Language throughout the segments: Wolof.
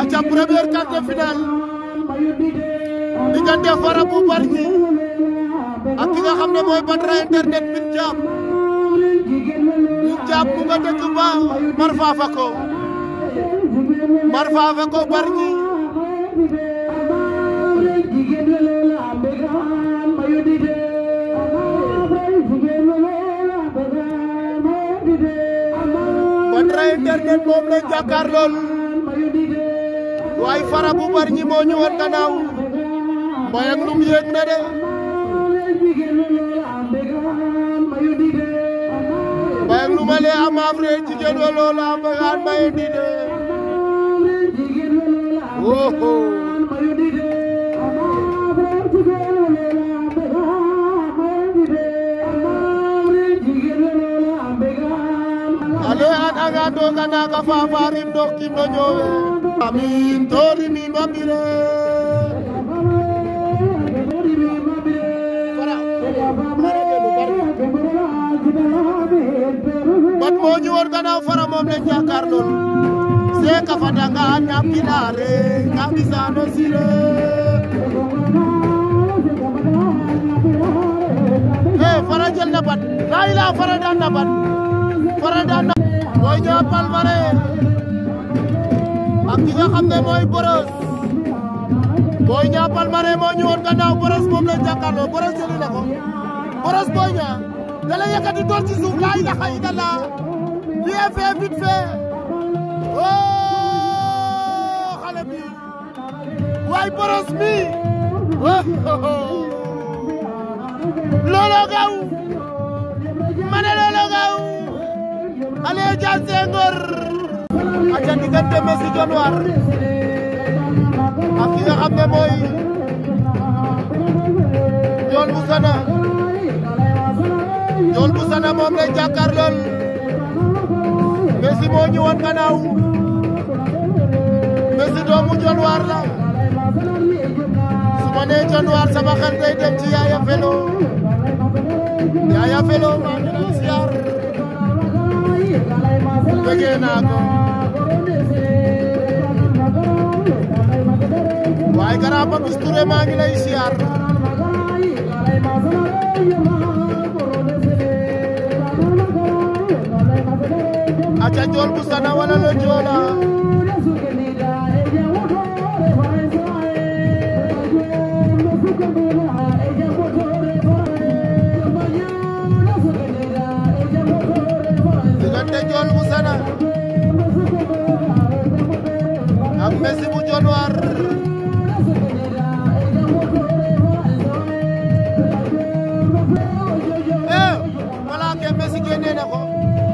aca première quart de finale diggante Fara bu Bargny ak ki nga xam ne mooy Badara internet min jaab min jaab mu nga dëkk ba Marfa Fako Marfa Fako Bargny Badara internet moom lañ jàkkaar lool waaye Fara bu Bargny moo ñu woon gannaaw mbayang lum yéeg na de mbayang lum ale a maaf re jigéen wa loola mbagaan maye di de woho ale an anga doga naga fafarim dox kim no ñoowe amin tori mi mabire bat moo ñu woon gannaaw Fara moom lañ jàkkaar lool se ka fadanga ñam ginaare ka bisano sire eh Fara jël na bat laa ilaa Fara daan na bat Fara daan na mooy ñaa Palmarin ak ki nga xam ne mooy Boros Boy Niang Palmarin moo ñu woon gannaaw Boros moom lañ jàkkaarloo Boros jëli na ko Boros Boy Niang da la yëkkati door ci suuf laa ilaha illallah bien fait vite fait oh xale bi waay Boros mi loolo gaw ma ne loolo gaw ale Dia Senghor aca diggante Messi Dionewar ak ki nga xam ne mooy Ndiol bu Sana Ndiol bu Sana moom lay jàkkaar lool Messi moo ñu woon gannaaw Messi doomu Dionewar la su ma nee Dionewar sama xel day dem ci Yaya Felo Yaya Felo maa ngi lay siyaar bëggee naa ko waaye Grand Papis Touré maa ngi lay siyaar aca Ndiol bu Sana wala lo Joola diggante Ndiol bu Sana ak Messi bu Dionewar eh wala ke Messi génne na ko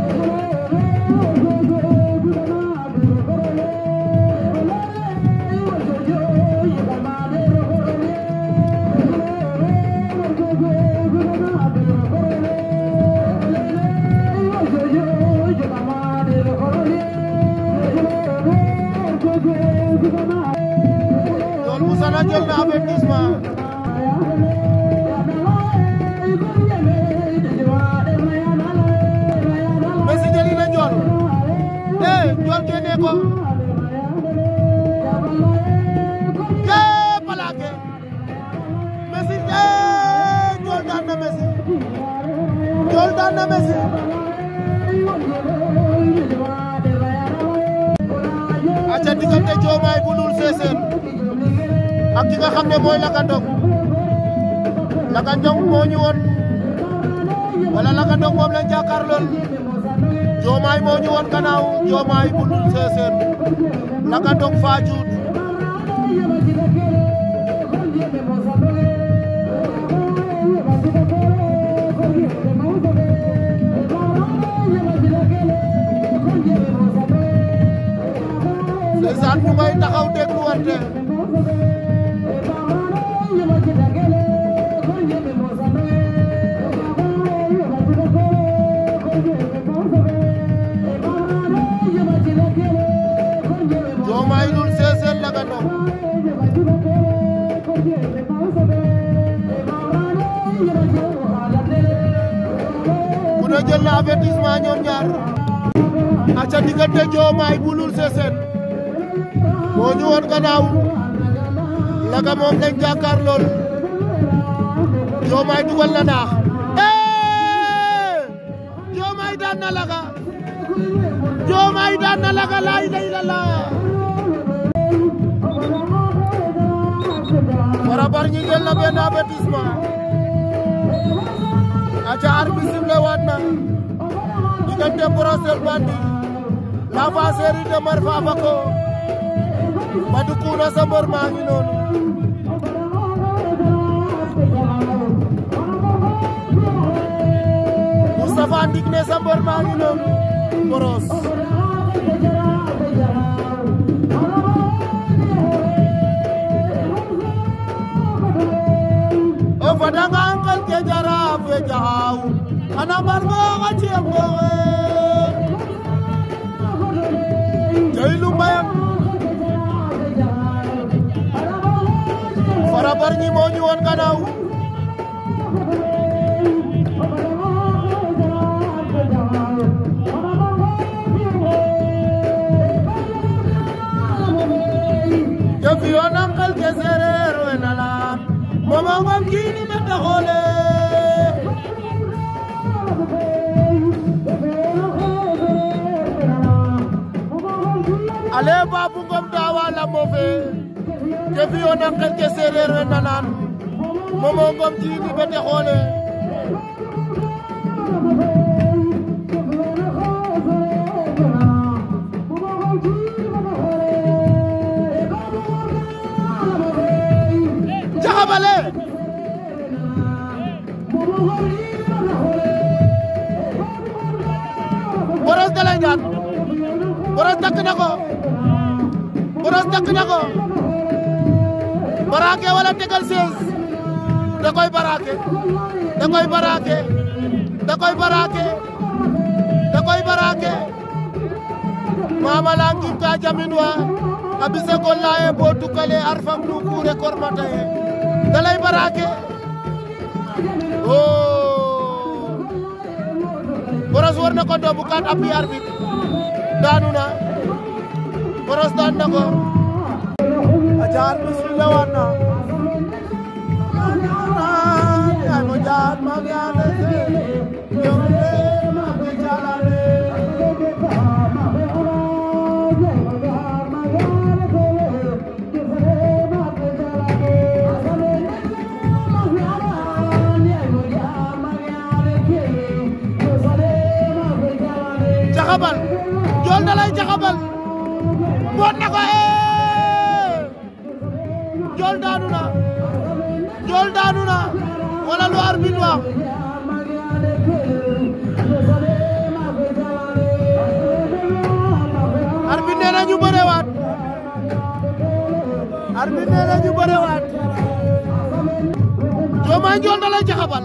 Ndiol bu Sana jël na avertissement Messi jëli na Ndiol eh Ndiol génne ko eh plaqué Messi eh Ndiol daan na Messi Ndiol daan na Messi aca diggante Diomaye bu Loul Sessène ak ki nga xam ne mooy Lakandong Lakandong moo ñu woon wala Lakandong moom lañ jàkkaar lool Diomaye moo ñu woon gannaaw Diomaye bu Loul Sessène Lakandong Fadiouth ndeysaan ñu ngay taxaw déglu wante Diomaye Loul Sessène Lakandong ku ne jël na avertissement ñoom ñaar aca diggante Diomaye bu Loul Sessène moo ñu woon gannaaw Laga moom lañ jàkkaar lool Diomaye dugal na naax Diomaye daan na Laga Diomaye daan na Laga laa ilaaha illallaah Fara Bargny jël na benn avertissement aca arbitre sifflé waat na diggante Brosse Bandi l'enfant chéri de Mar Fafako Badou Kouna sa mbër maa ngi noonu Moustapha Ndik ne sa mbër maa ngi noonu Brosse o fadanga ankal ke jara fe jahaw ana margo ga ciemgo jailu mbayam Fara Bargny moo ñu woon gannaaw ke fiyoon ankal ke sereer we nalaan momo ngom kiini mete xoole ale Babou Ngom dawa lamo fe ke fiyoon ankal ke sereer we nalaan momo ngom kiini mete xoole jaxabale Brosse da lay daan Brosse takk na ko Brosse takk na ko baraake wala tegal sees da koy baraake da koy baraake da koy baraake da koy baraake mama la ngim ka jamin wa a bise ko laye bo tukale arfam nu kure kormata ye da lay baraake oh Brosse war na ko doobu kat appi arbitre daanu na Brosse daan na ko aca arbitre bi lewaat na ay mo jaar ma yaale se yombe ma ke jalale jaxabal jool na lay jaxabal boot na ko ee jool daanu na jool daanu na wala lu arbitre wax arbitre nee na ñu bërewaat arbitre nee na ñu bërewaat Diomaye jool na lay jaxabal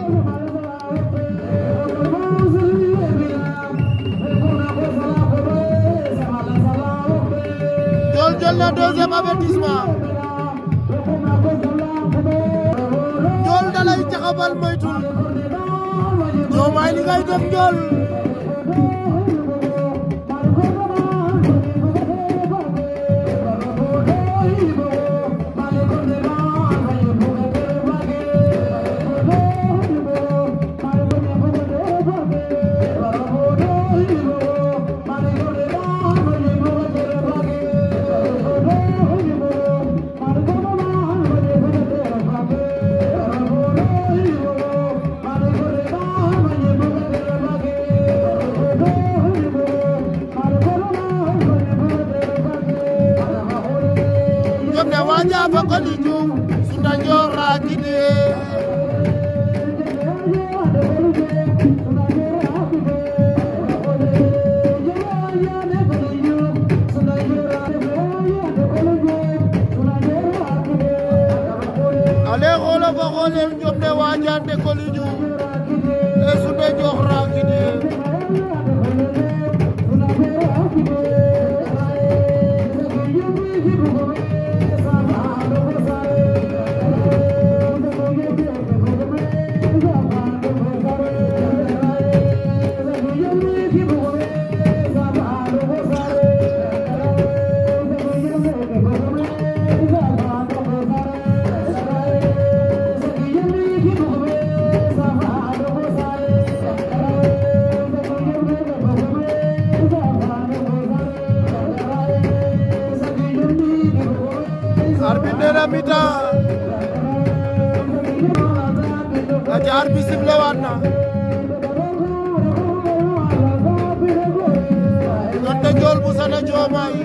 Jool jël na deuxième avertissement Jool da lay jaxabal moytul Diomaye li ngay def Jool jom ne waja fa koliju sunda njora kide ale xolo fa xolel jom ne waja nde koliju e sunda njora kide arbitre nee na mi-temps aca arbitre sifflé waat na diggante Ndiol bu Sana Diomaye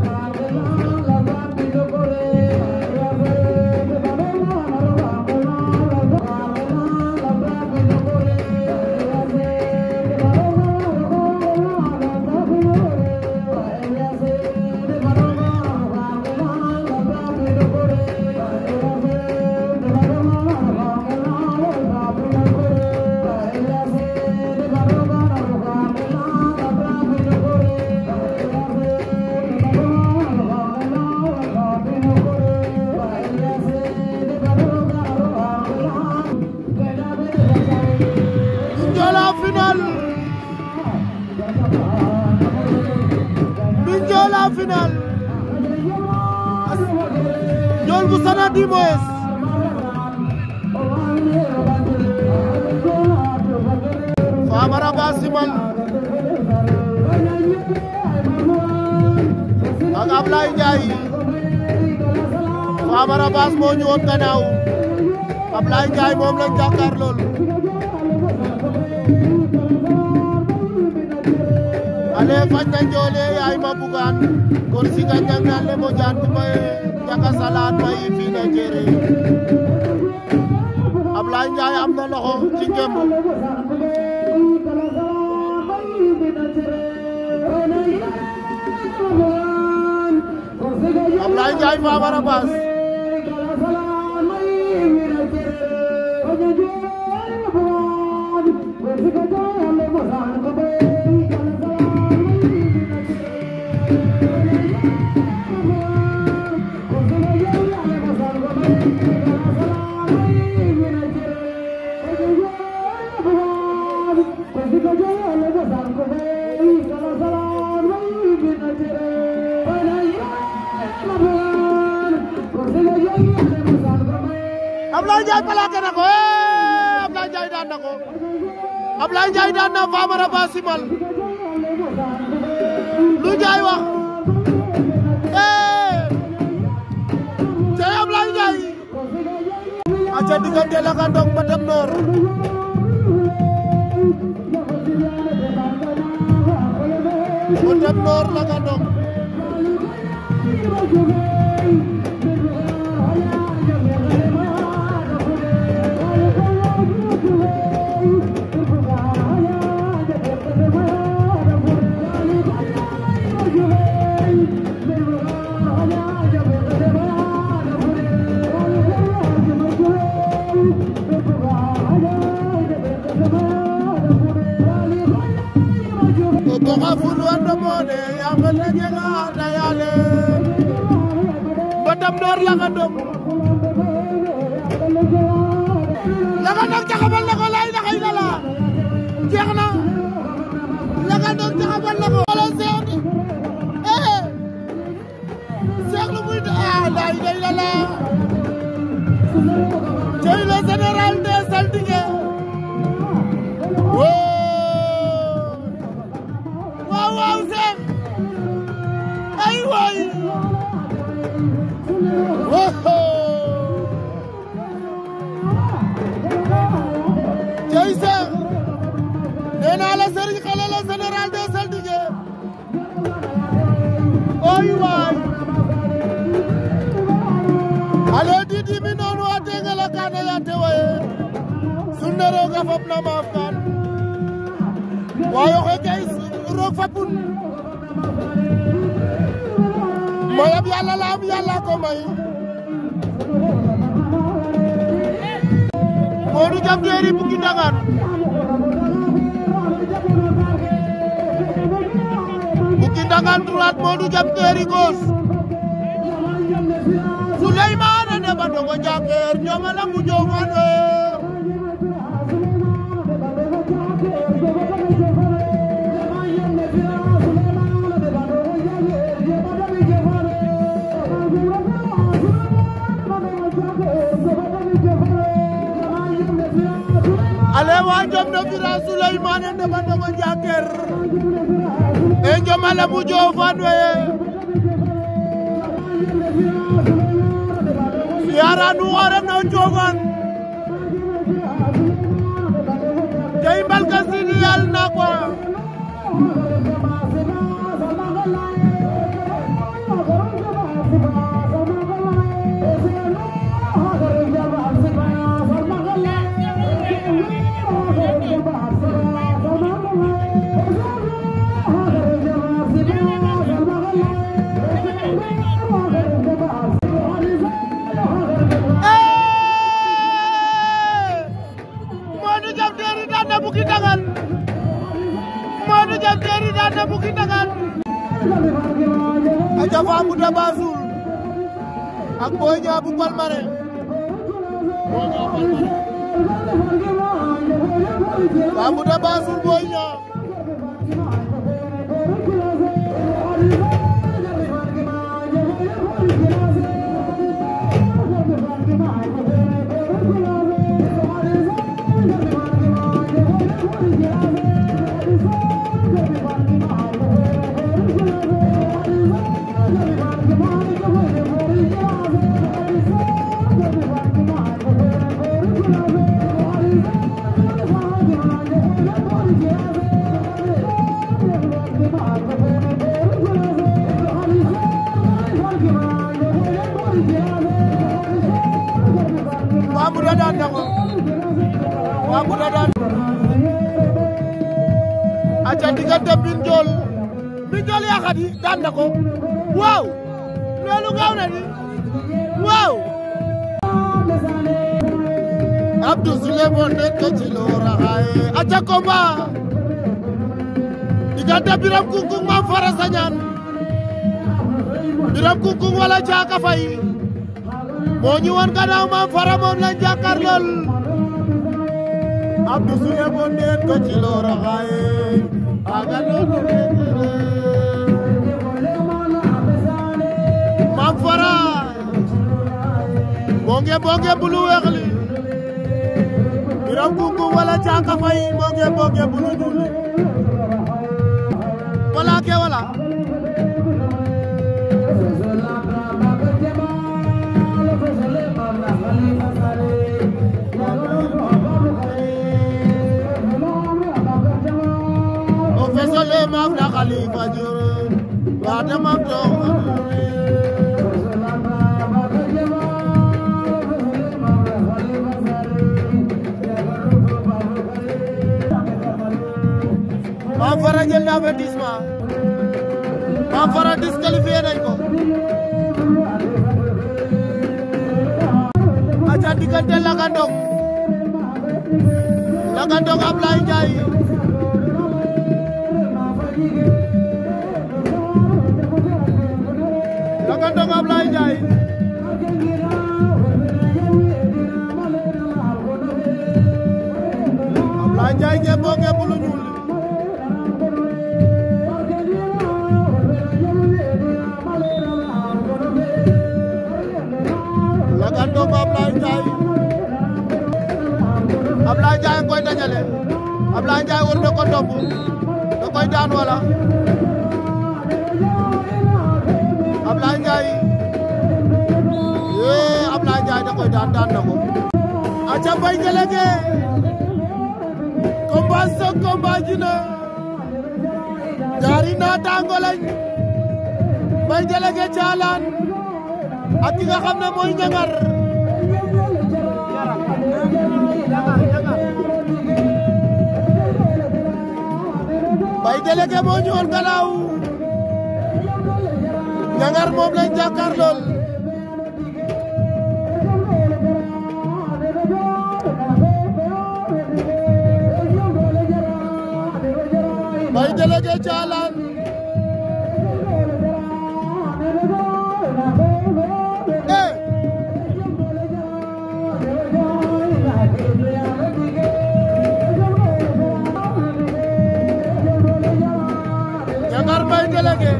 Mbinjoola final Mbinjoola final Ndiol bu Sana di moyes Famara ba simal ak Ablaye Ndiaye Famara Bass moo ñu woon gannaaw Ablaye Ndiaye moom lañ jàkkaar lool ale fañna njole ay ma bugan kor siga njang le mo jaan may jaka salaan may fina jere Ablaye Ndiaye am na loxo ci ngemb Ablaye Ndiaye Famara Bass Ablaye Ndiaye plaqué na ko eh Ablaye Ndiaye daan na ko Ablaye Ndiaye daan na Famara Bass simal lu Ndiaye wax eh cey Ablaye Ndiaye aca diggante Lakandong Matam Nord Matam Nord Lakandong boxa ful wando mone yangel na jega na yale Matam Nord Lakandong Lakandong caxabal na ko lay na xëy na la jeex na Lakandong caxabal na ko wala seex eh seex lu muy ah lay lay la la cey le général des saltige waaw waaw seex ay waay cey seex nee naa la sëriñ xale la général des saltige ay waay ale didi mi noonu a tengala kana ya tewaye sunne roga fop na maaf kan waayo xe kay roog fapun mayab yàlla la am yàlla ko may Modou Jam Teeri Bukki Ndangaan Bukki Ndangaan droite Modou Jam Teeri gauche Souleymane Ndeba Ndongo Njakeer ñoŋala mu joofano ale wa jom no fira Souleymane Ndeba Ndongo Njakeer e njomala mu joofan we Mara nu xoorem na Njoofaan jey mbalka sidi yal na ko Modou Diam Terry daan na Bouki Dangan Modou Diam Terry daan na Bouki Dangan aca Fambouta Bassoul ak Boy Niang bu Palmarin Boy Niang Palmarin Fambouta Bassoul Boy Niang Fambouta daan na ko Fambouta daan aca diggante Mbine Ndiol Mbine Ndiol yaa xadi daan na ko waaw loolu gaaw na di waaw Abdou Sile mo nekk ci loora xaye aca combat diggante Biram Kungkung Mame Fara Sagnane Biram Kungkung wala Caaka Fay moo ñu woon gannaaw Mame Fara moom lañ jàkkaar lool Abdou Sile mo nekk ci loora xaye aga loolu Mame Fara bonge bonge bulu weex li Biram Kungkung wala Caaka Fay bonge bonge bulu ñuul li wala ke wala o fesole maaf na Khalifa Diore waate maaf to Mame Fara jël na avertissement Mame Fara disqualifié nañ ko aca diggante Lagandong Lagandong Ablaye Ndiaye Lagandong Ablaye Ndiaye Ablaye Ndiaye ngeen ngeen bulu ñuul Lagandong Ablaye Ndiaye Ablaye Ndiaye koy dajale Ablaye Ndiaye war na ko ndomb da koy daan wala Ablaye Ndiaye yee Ablaye Ndiaye da koy daan daan na ko aca bay gelege combat sok combat jina ñaari naataango lañ bay gelege caalaan ak ki nga xam ne mooy ñangar bay délégué moo ñëwoon gannaaw ñangar moom lañ jàkkaar lool bay délégué caalaan eh ñangar bay délégué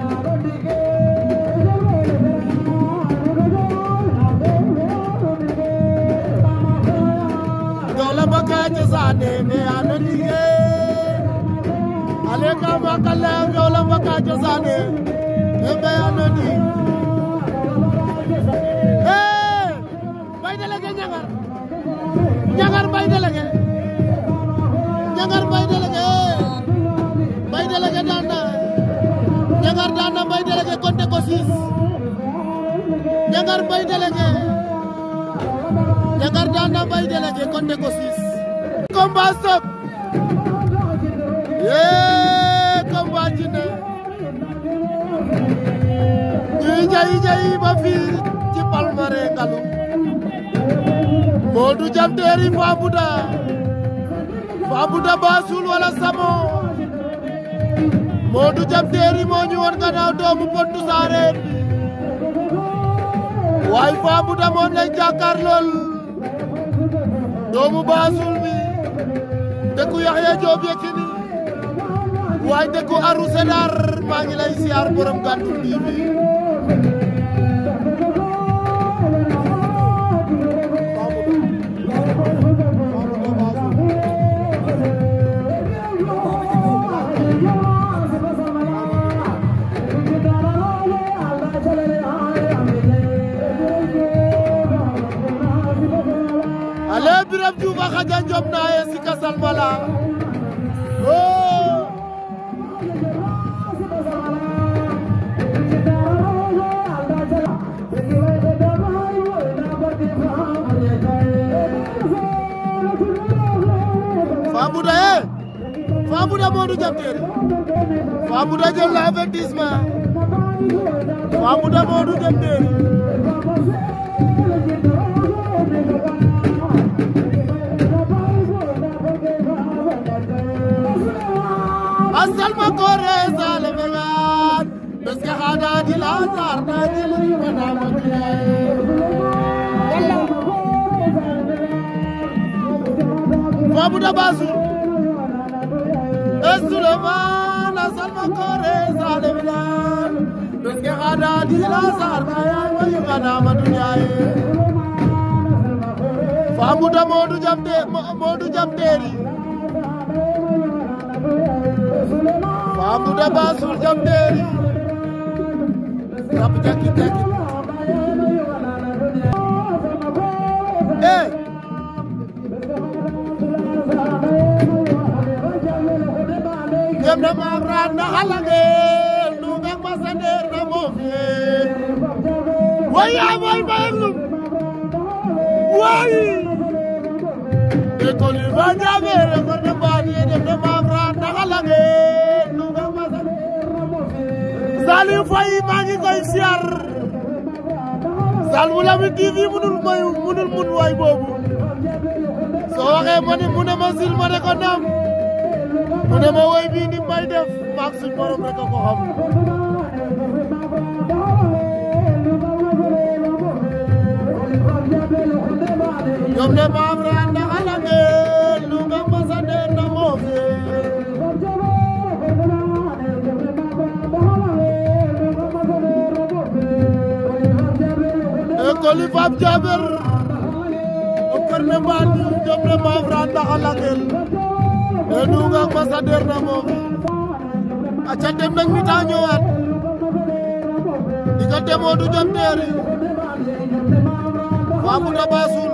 dola bakaje sane me anolige ale ka makalla dola bakaje sane me me anoni eh Njangar Mbaye délégué Njangar daan na Mbaye délégué kon ne ko siis combat stop yee combat ci ne ñuy jayi jayi ba fii ci Palmarin Ngalu Modou Jam Teeri Fabouda Fabouda Bassoul wala Samo Modou Jam Teeri moo ñu woon gannaaw doomu Potou Sareen waaye Fabouda moom lañ jàkkaar lool doomu Bassoul bi dëkku Yaxya Joob Yékini waaye dëkku Arou Sédar maa ngi lay siyaar borom Gandoul TV ale Biram Diouf a xaja njom na ye sika salmala oh Fabouda ye Fabouda Modou Jam Teeri Fabouda jël na avertissement Fabouda Modou Jam Teeri asal ma kore sale megan beske khada di lazar na di mana Fabouda Bassoul Suleiman asal ma kore sale megan beske khada di lazar na ya wa mana madunyaaye Fabouda Modou Jam Teeri Modou Jam Teeri Fabouda Bassoul Jam Teeri rab jakit jakit eh jam na maam raat na xalange nu nga masander na moofe way yaa mooy mbayelum way école yi ba ñaame rekor na mbaani dem na maam raat na xalange nu nga masander na moofe Saliou Faye maa ngi koy siyaar Sal bu Lamine TV munul may munul mun waay boobu soo waxee ma ni mu ne ma sil ma ne ko naam mu ne ma woy bii ni may def maak suñ borom rek a ko xam ñoom ne maam raa ndax ala ngeen lu nga masa neen na moo fee école Pape Diaber o kër ne mbaan ñoom ne maam raa ndax ala ngeen e nu nga masa neen na moo fee aca dem nañ mi taa ñëwaat diggante Modou Jam Teeri Fabouda Bassoul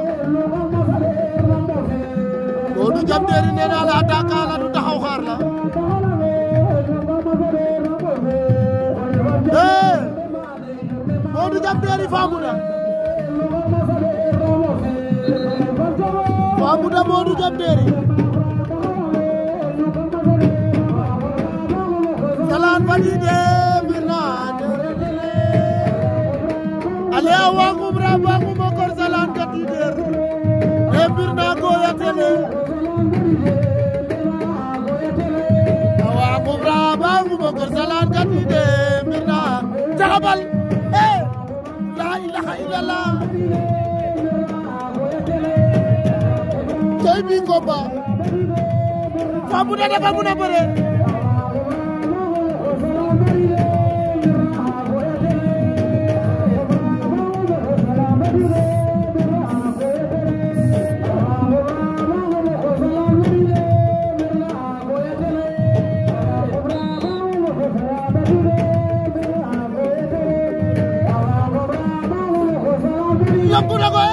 Modou Jam Teeri nee naa la attaquant la du taxaw xaar la eh Modou Jam Teeri Fabouda Fabouda Modou Jam Teeri salaan fadiide mirna ale a wangum ra wangum o kor salaan katider e mbirna goya tele a wangum ra wangum o kor salaan katide mbirna caxabal e la ilaha illallah coy bi ngomba Fabouda dafa mun a bëre yóbbu na ko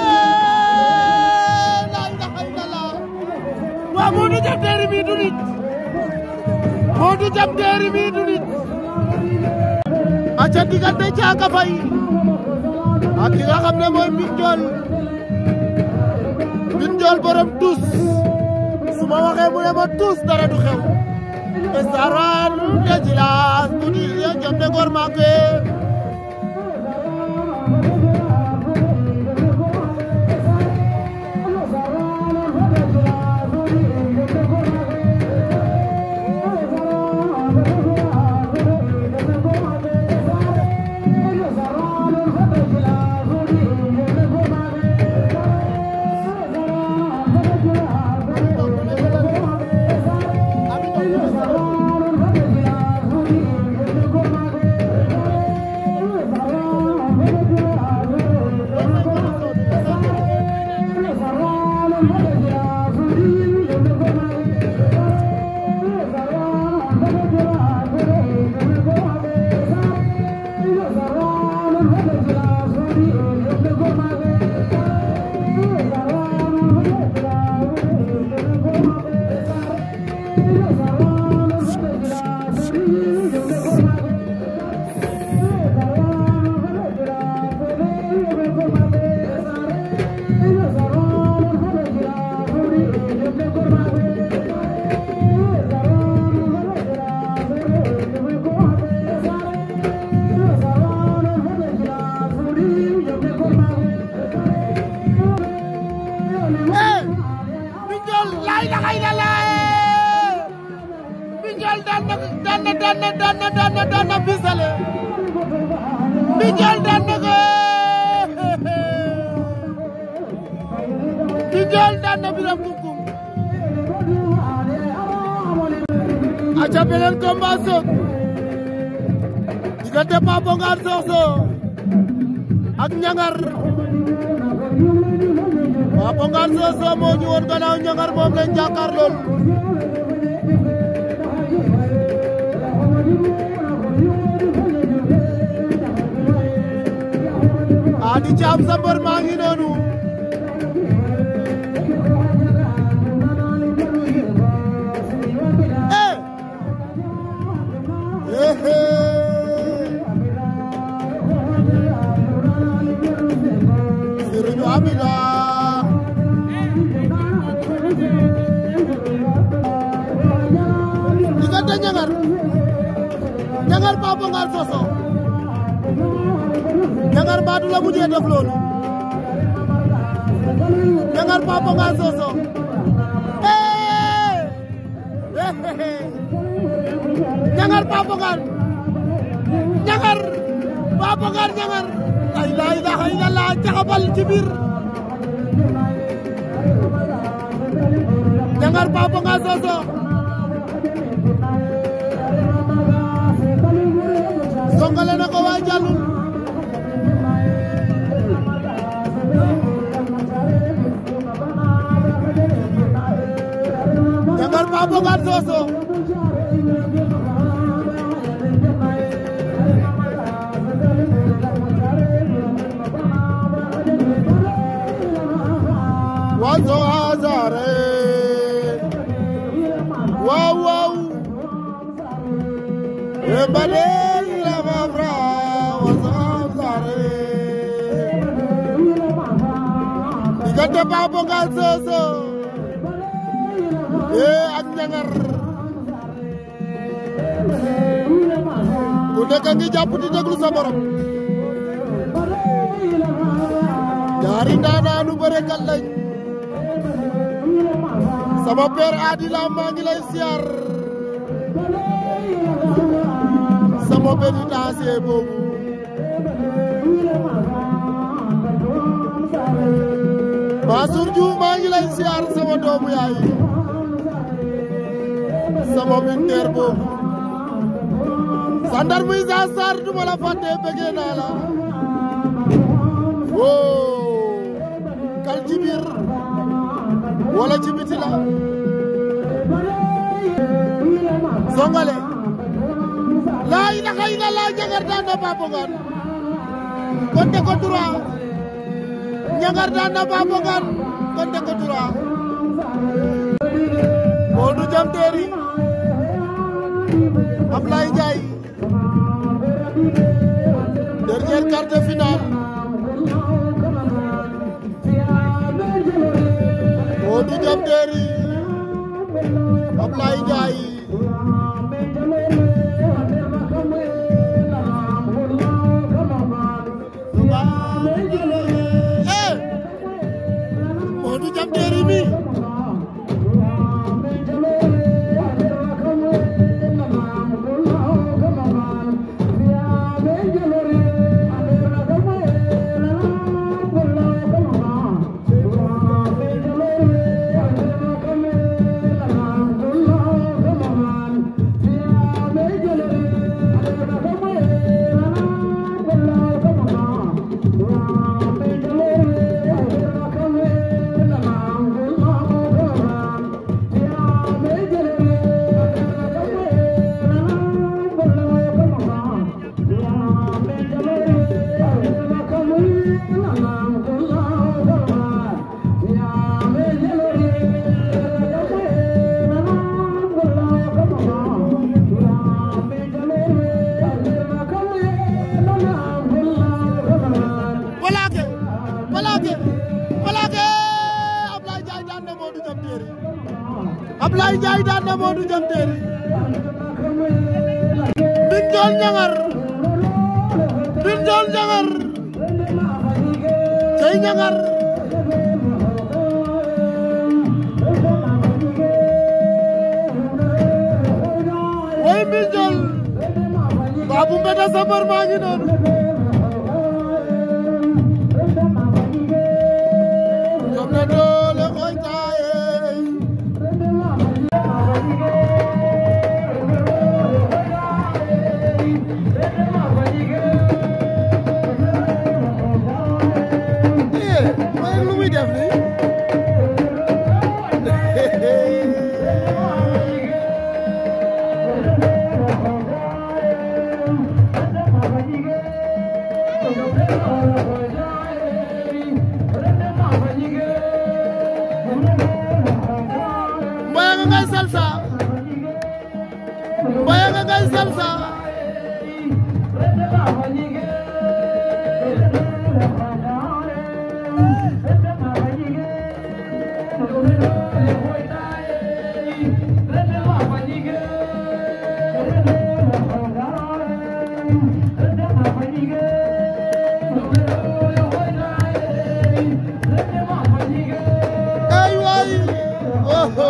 la ilaha illallah waa Modou Jam Teeri mi du nit Modou Jam Teeri mi du nit aca diggante Caaka Fay ak ki nga xam ne mooy Mbine Ndiol Mbine Ndiol borom tus su ma waxee mu ne ma tus dara du xew estaran de jilas tudi ye jom de gor make daan na daan na daan na daan na daan na bisale Mbine Ndiol daan na ko Mbine Ndiol daan na Biram Kumkum aca beneen combat soog diggante Papo Ngane Sokh ak Ñangar Papo Ngane Sokh moo ñu woon gannaaw Ñangar moom lañ jàkkaar lool Adi Caam sa mbër maa ngi noonu eh eh Sëriñu Amina diggante Ñangar Ñangar Papo Ngane Sokh Ñangar baatu la mujjee def loolu Ñangar Papo Ngane Sokh Ñangar Papo Ngane Ñangar Papo Ngane Ñangar ay la ilaha illallah caxabal ci biir Ñangar Papo Ngane Sokh songale na ko waa jàllul Ñangar Papo Ngane Sokh wazo azare wow wow embale la mafra wazo azare diggante Papo Ngane Sokh ee ak Ñangar ku nekk ngi jàpp di déglu sa borom ñaari ndaanaanu bërekat lañ sama père Adila maa ngi lay siyaar sama pénitencier boobu Mansour Diouf maa ngi lay siyaar sama doomu yaay sama militaire boobu sandar muy sa sar du ma la fàtte bëggee naa la woo kal ci biir wala ci biti la songale laa ilaha illallah Ñangar daan na Papo Ngane konte ko droit Ñangar daan na Papo Ngane konte ko droit Modou Jam Teeri Ablaye Ndiaye dernier quart de finale plaqué plaqué Ablaye Ndiaye daan na Modou Jam Téeri Ablaye Ndiaye daan na Modou Jam Téeri Mbine Ndiol Niangar Mbine Ndiol Niangar cey Niangar woy Mbine Ndiol Babou Mbeta Sambar maa ngi noonu jom na doole koy taaye eh mooy lu muy def nii Mboya nga ngay salsa Mboya nga ngay salsa ay waay oho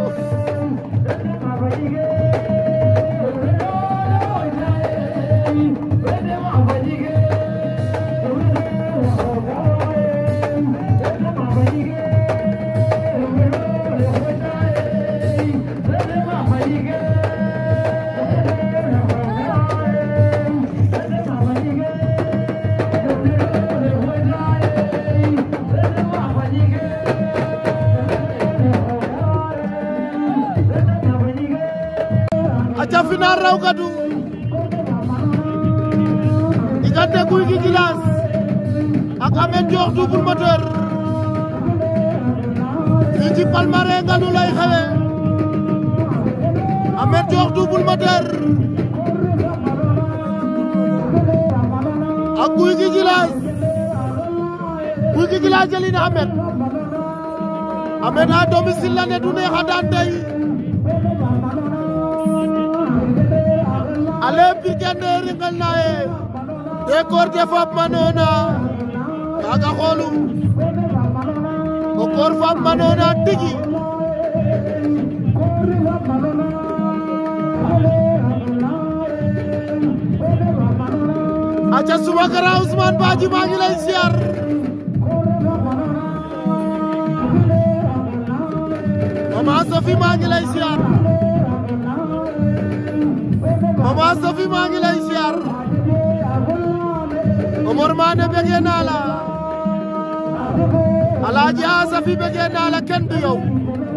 aca final raw gadu diggante Gouye Gui Djilass ak Ameth Ndiokh Double Moteur fii ci Palmarin Nganu lay xewe Ameth Ndiokh Double Moteur ak Gouye Gui Djilass Gouye Gui Djilass jëli na Ameth Ameth à domicile la ne du neex a daan tey ale pirkende ringal naye te korte fap manona kaga xoolu o koor fap manona tigi aca Soumakara Ousmane Badji maa ngi lay siyaar Mama Sophie maa ngi lay siyaar Mama Sophie maa ngi lay siyaar Omar Mané bëggee naa la Alaaji A Sophie bëggee naa la kenn du yow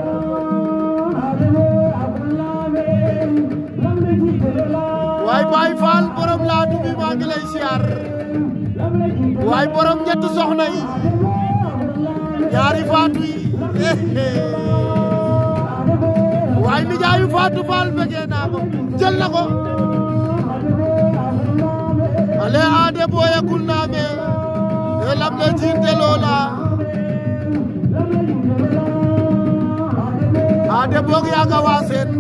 waay Baay Faal borom laa dubi maa ngi lay siyaar waay borom ñett soxna yi ñaari faatu yi waay nijaayu faatu faal bëggee naa ko jël na ko ale aade booya kul naame e lam le jiinte loola aade boog yaaga waaseen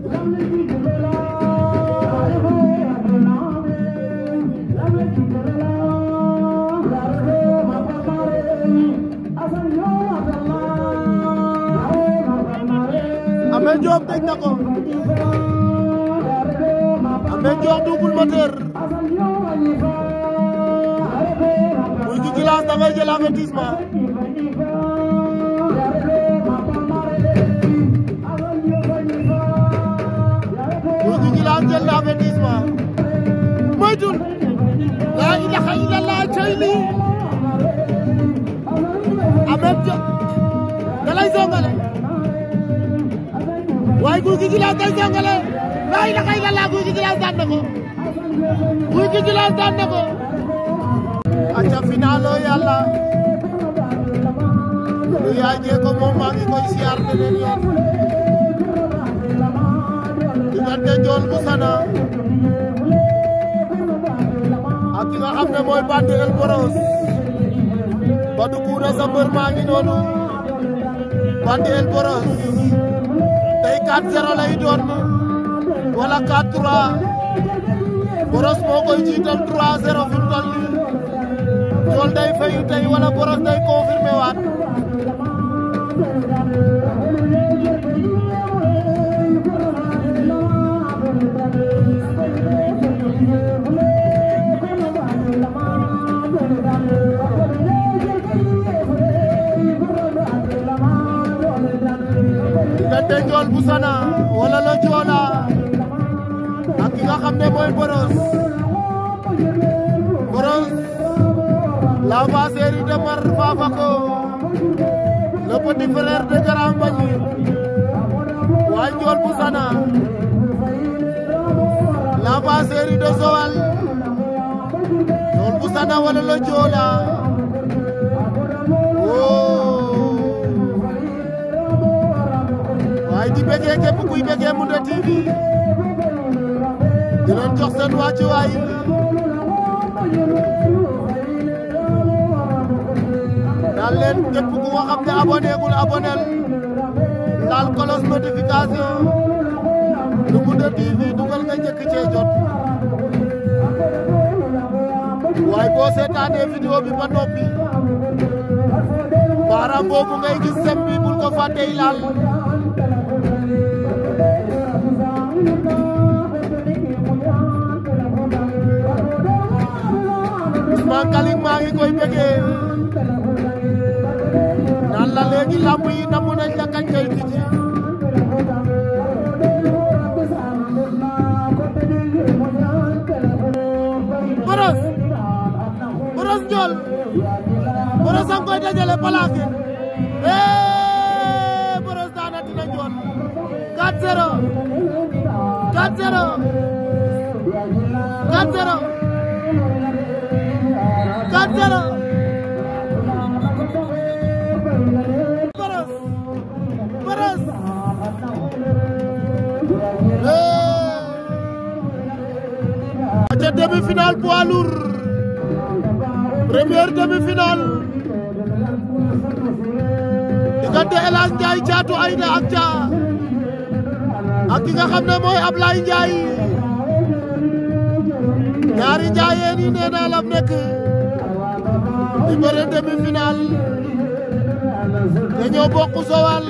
Ameth Ndiokh tëj na ko Ameth Ndiokh Double Moteur Gouye Gui Djilass da ngay jël avertissement Gouye Gui Djilass jël na avertissement moytul laa ilaha illallah cey lii Ameth Ndiokh da lay songale waaye Gouye Gui Djilass day songale laa ilaha illallah Gouye Gui Djilass daan na ko Gouye Gui Djilass daan na ko aca finalo yàlla lu yaay jee ko moom maa ngi koy siyaar beneen yoon diggante Ndiol bu Sana ak ki nga xam ne mooy Bandi El Boros Badou Koura sa mbër maa ngi noonu Bandel Boros tey 4-0 lay doon wala 4-3 Boros moo koy jiital 3-0 fi mu toll nii Ndiol day fayu tey wala Boros day confirmé waat diggante Ndiol bu Sana wala la Joola ak ki nga xam ne mooy Boros Boros la série de Mar Fafako le petit frère de Grand Mbagnick waaye Ndiol bu Sana la série de Joal Ndiol bu Sana wala la Joola waaye di bëggee képp kuy bëggee Moundé TV di leen jox seen wàccuwaay daal leen képp ku nga xam ne abonné gul abonel laal cloche notification lu Moundé TV dugal nga njëkk cee jot waaye boo seetaanee vidéo bi ba noppi baaraam boobu ngay gis sem bi bul ko fàtte laal Ousmane Kaling maa ngi koy bëggee naan la léegi làmb yi namu nañ la kañ kay tijji Boros Boros Ndiol Boros a ngi koy dajale plaqué eh Boros daana dina Ndiol 4-0 4-0 4-0 4-0 Boros Boros ca demi-finale poids lourd première demi-finale diggante El Hadj Ndiaye Thiatou Aïda ak Thia ak ki nga xam ne mooy Ablaye Ndiaye ñaari njaayeen yi nee naa la nekk di bëre demi-finale dañoo bokk Sowal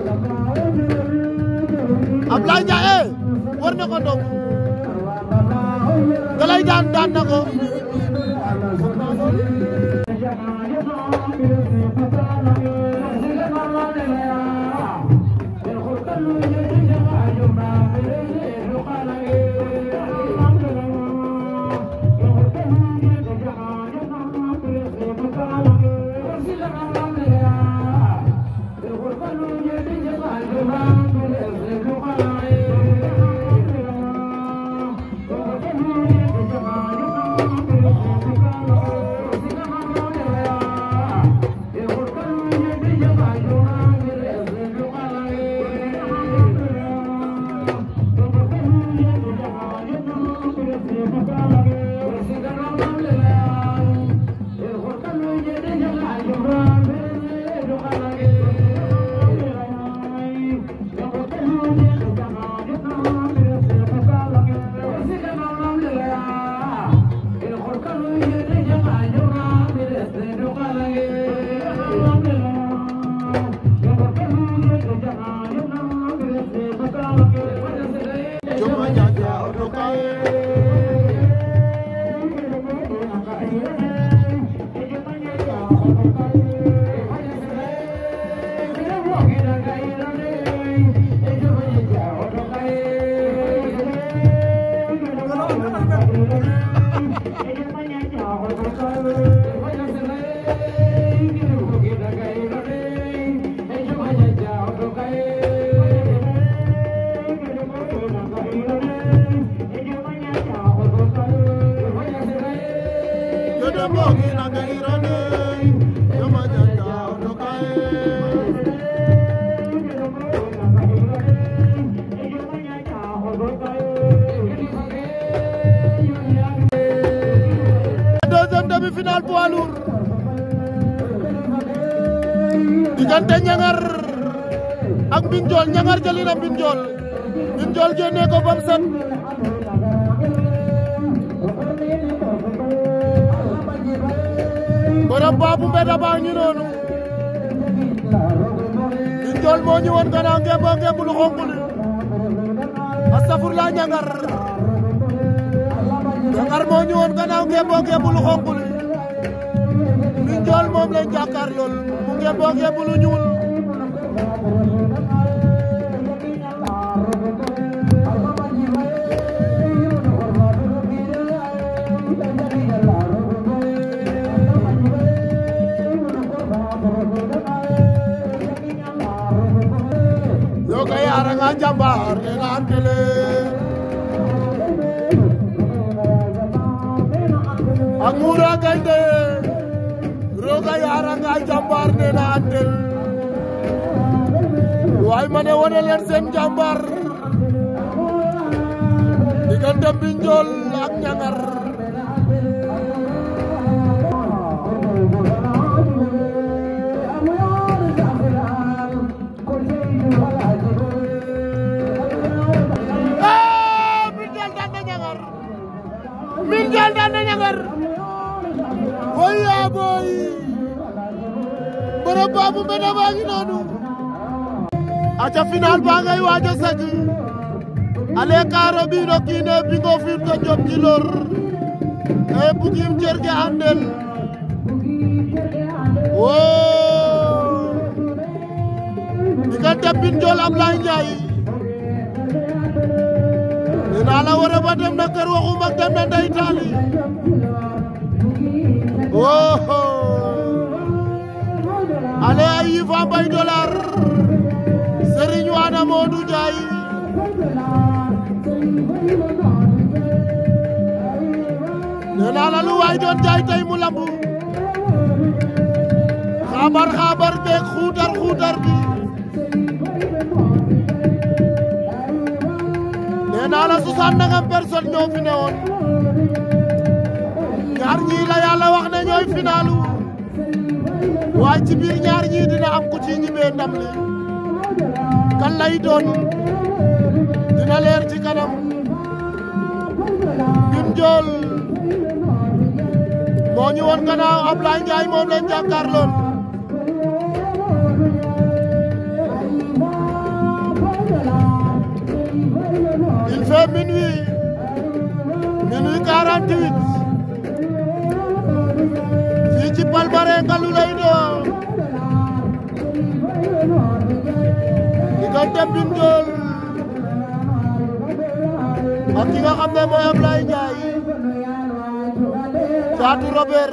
Ablaye Ndiaye war na ko ndong dalay daan daan na ko deuxième demi-finale poids lourd diggante ñangar ak mbin jool ñangar jëli na mbin jool mbin jool génne ko bam set borom baabu mbeda baa ngi noonu mbin jool moo ñu woon gannaaw ngeen boo ngeen bulu xonk li astafurla ñangar ñangar moo ñu woon gannaaw ngeen boo ngeen bulu xonk li mbin jool moom lañ jàkkaar lool mu ngeen boo ngeen bulu ñuul Yoga yara nga jambar ne na antele Angura gainde Roga yara nga jambar ne na antel Way mane wone leen seen jambar Diggante Mbinjool ak Ñangar Mbinjool daan na Ñangar Mbinjool daan na Ñangar Woy yaa booy borom baabu mbeda baa ngi noonu aca final ba ngay waajo sag ale kaaro ɓiino kiine bingo fiin ko jom jilor e bugim cerge andel wo diggante Mbinjool Ablaye Ndiaye nee naa la wara ba dem na kër waxum ak dem na ndey taali wo ale a yifa mbay dollar Serigne Wana Modou Ndiaye nee naa la lu waay doon jaay tey mu lambu xabar xabar beeg xuutar xuutar bi nee naa la soixante nangam personne ñoo fi newoon ñaar ñii la yàlla wax ne ñooy finalu waaye ci biir ñaar ñii dina am ku ci ñibee ndam li kan lay doon dina leer ci kanam Mbinjool moo ñu woon gannaaw Ablaye Ndiaye moom lañ jàkkaarloon il fait minuit minuit 48 fii ci Palmarin Ngalu lay doon diggante Mbinjool ak ki nga xam ne mooy Ablaye Ndiaye Caatu Robert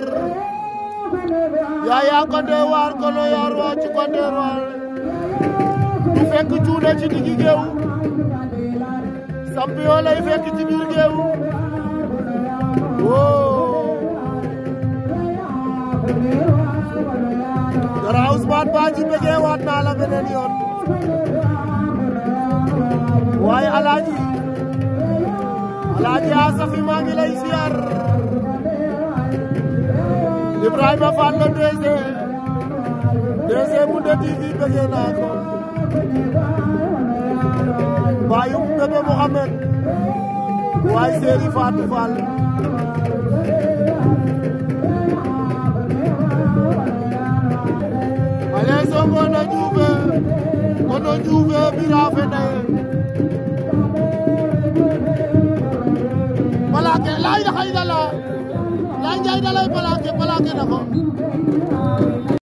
Yaya Konde waar kono yaar waa ci Konde waar du fekk cuune ci diggi géew champion lay fekk ci biir géew woo dara Ousmane Badji bëggee waat naa la beneen yoon waaye alaaji alaaji Asafi maa ngi lay siyaar Ibrahima Fall la DG DG Moundé TV bëggee naa ko baayu bébé Mouhamed waaye Séeri Fatou Fall ale songo no juufe kono juufe bira fendaye Palake la ilaha illallah la njay dalay palake palake na ko